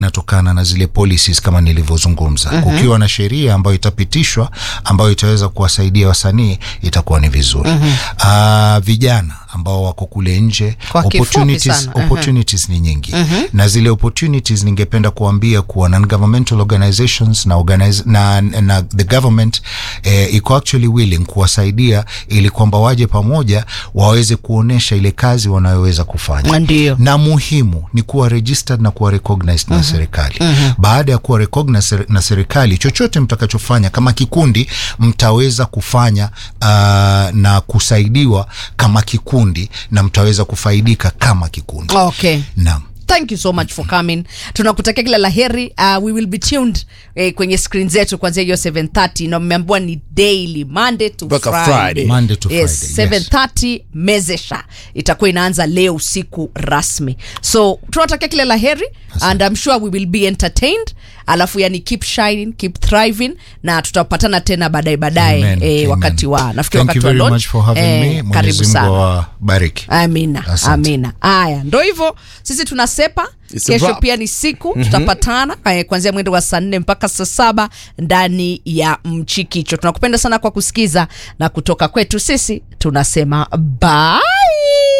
inatokana na zile policies kama nilivyozungumza. mm-hmm. Kukiwa na sheria ambayo itapitishwa ambayo itaweza kuwasaidia wasanii itakuwa ni vizuri. mm-hmm. Uh, vijana ambao wako kule nje Kwa kifupi opportunities, sana. opportunities ni nyingi na zile opportunities ningependa kuambia kuwa non-governmental organizations na, organize, na, na the government eh, iko actually willing kuwasaidia ili kwamba waje pamoja waweze kuonesha ile kazi wanayoweza kufanya Ndio. na muhimu ni kuwa registered na kuwa recognized na serikali. Baada ya kuwa recognized ser- na serikali, chochote mtakachofanya kama kikundi mtaweza kufanya uh, na kusaidiwa kama kikundi na mtaweza kufaidika kama kikundi. okay Naam. thank you so much for coming tunakutakia kila la heri uh, we will be tuned eh, kwenye screen zetu kuanzia hiyo 730 na mmeambiwa ni daily monday to Mpaka friday. Friday. Monday to yes, Friday, yes. 730 mezesha itakuwa inaanza leo usiku rasmi so tunatakia kila la heri and I'm sure we will be entertained alafu yani keep shining keep thriving na tutapatana tena baadaye baadaye Amen. eh, Amen. wakati wa nafikiri Thank you wakati wa very launch much for having eh, me. karibu Mwenyezi Mungu sana awabariki. amina Asante. amina haya ndo hivyo sisi tunasepa It's a kesho wrap. pia ni siku tutapatana eh, kuanzia mwendo wa saa nne mpaka saa saba ndani ya mchikicho tunakupenda sana kwa kusikiza na kutoka kwetu sisi tunasema bye